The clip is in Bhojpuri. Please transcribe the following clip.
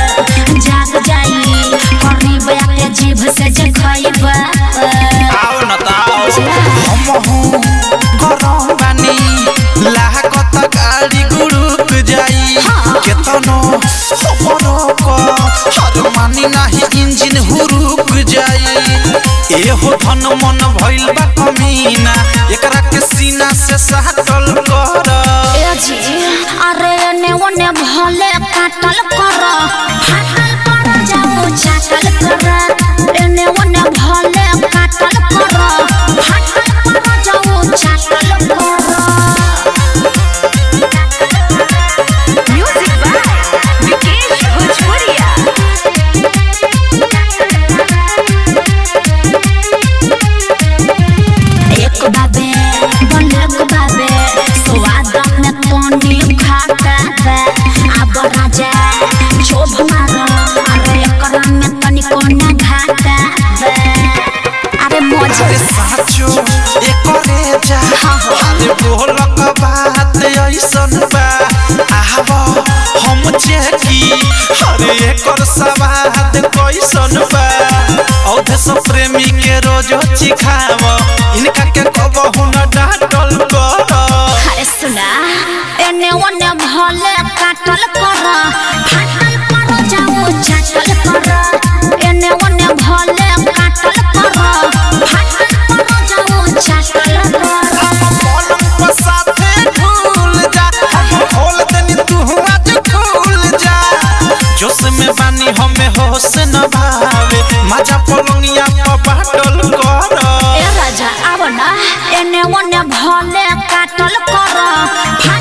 जाग जाई करीब आके जीभ से जे खइबा आओ न ताओ हम हूँ गरम बानी लागत गाड़ी गुरुक जाई केतनो हमरो को हर मानी नाही इंजन हुरुक जाई एहो धन मन भइल बा कमीना एकरा के सीना से साटल कर ए जी अरे एने ओने भले काटल कर फाटल पर जाऊ चाटल कर एने ओने भले काटल कर फाटल पर जाऊ चाटल कर Music by Vikesh Bhojpuria. एक बाबे बनेक बाबे स्वाद में तोनी खाता बे अब राजा छोभ मार अरे एकरा में तनी कोना घाटा बे अरे मजे अरे साचो एकरे जा अरे बोलक बात ऐसन बा आव हम चेकी अरे एकर सवाद कैसन बा औधे सब प्रेमी के रोजो चिखाव इनका के कबहू न डांटल कर अरे सुना एने ओने भले काटल कर फाटल पर जाऊ चाटल कर एने ओने भले काटल कर फाटल पर जाऊ चाटल कर पलंग पर साथे झूल जा हम खोल देनी तू आज खुल जा जोश में बानी हमें होश न भावे माजा पलंगिया पर बाटल कर ए राजा आव ना एने ओने भले काटल कर फाटल